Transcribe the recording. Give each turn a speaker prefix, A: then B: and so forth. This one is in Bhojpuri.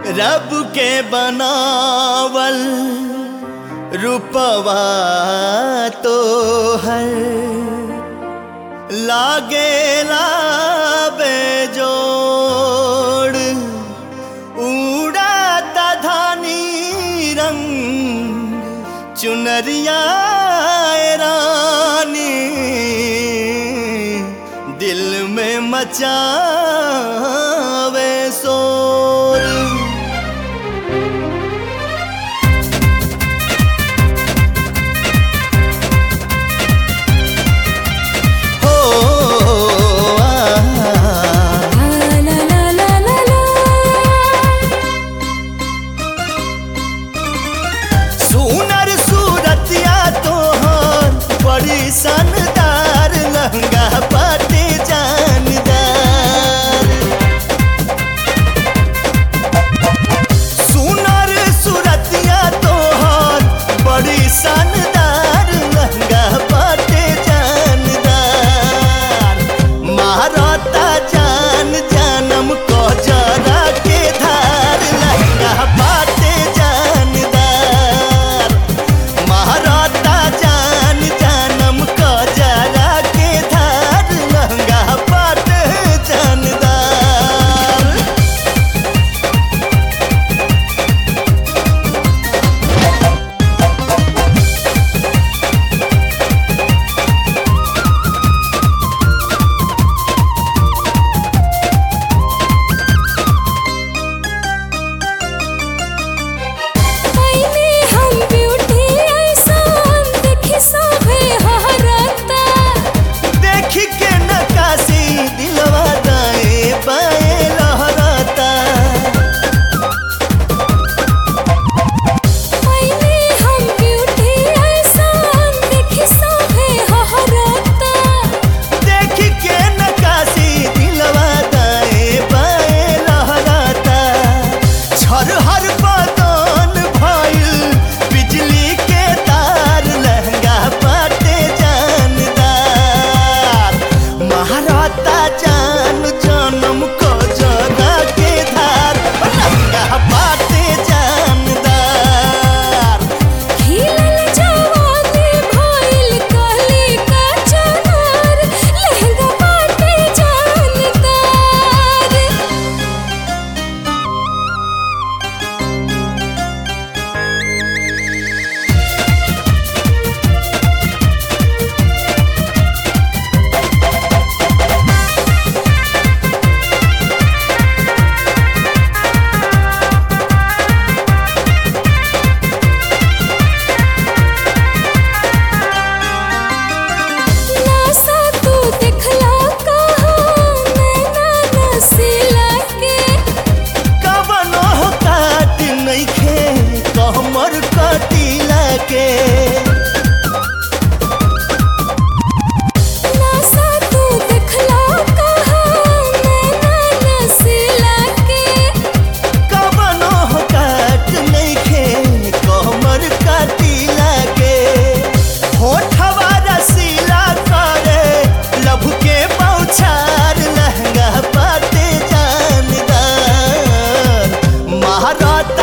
A: रब के बनावल रूपवा तो है लागेला बेजोड़ उड़ाता धानी रंग चुनरिया रानी दिल में मचावे शोर हो आ,
B: ला ला ला ला ला
A: सुनर सूरतिया तोहर बड़ी शानदार लहंगा पाटे जानदार सुनर सूरतिया तोहर बड़ी शानदार लहंगा पाटे जानदार महारता जान जानम को जरा के धार लहंगा पाटे जानदार महाराता जान जानम को जरा के धार लहंगा पाटे जानदार
B: पहले हम ब्यूटी ऐसान देखी सभे हरता
A: देख के नकाशी दिलवा दाएं बाएं लहराता
B: पहले हम ब्यूटी ऐसान देखी सभे हरता
A: देख के नकाशी दिलवा दाएं बाएं लहराता छरहर बदन भइल बिजली के तार लहंगा पाटे जानदार महाराता जान जनम को जगा के धार लहंगा पाटे जानदार
B: खिलल जवानी भइल कली का चनार लहंगा बाटे जानदार नासा तू देखला कहाँ नैना नसीला के
A: कवनो काट नइखे कहमर कटीला के
B: नासा तू देखला कहाँ नैना नसीला के
A: कवनो काट नइखे कहमर कटीला के होठवा रसीला करे लभ के पौछार लहंगा पाटे जानदार महाराता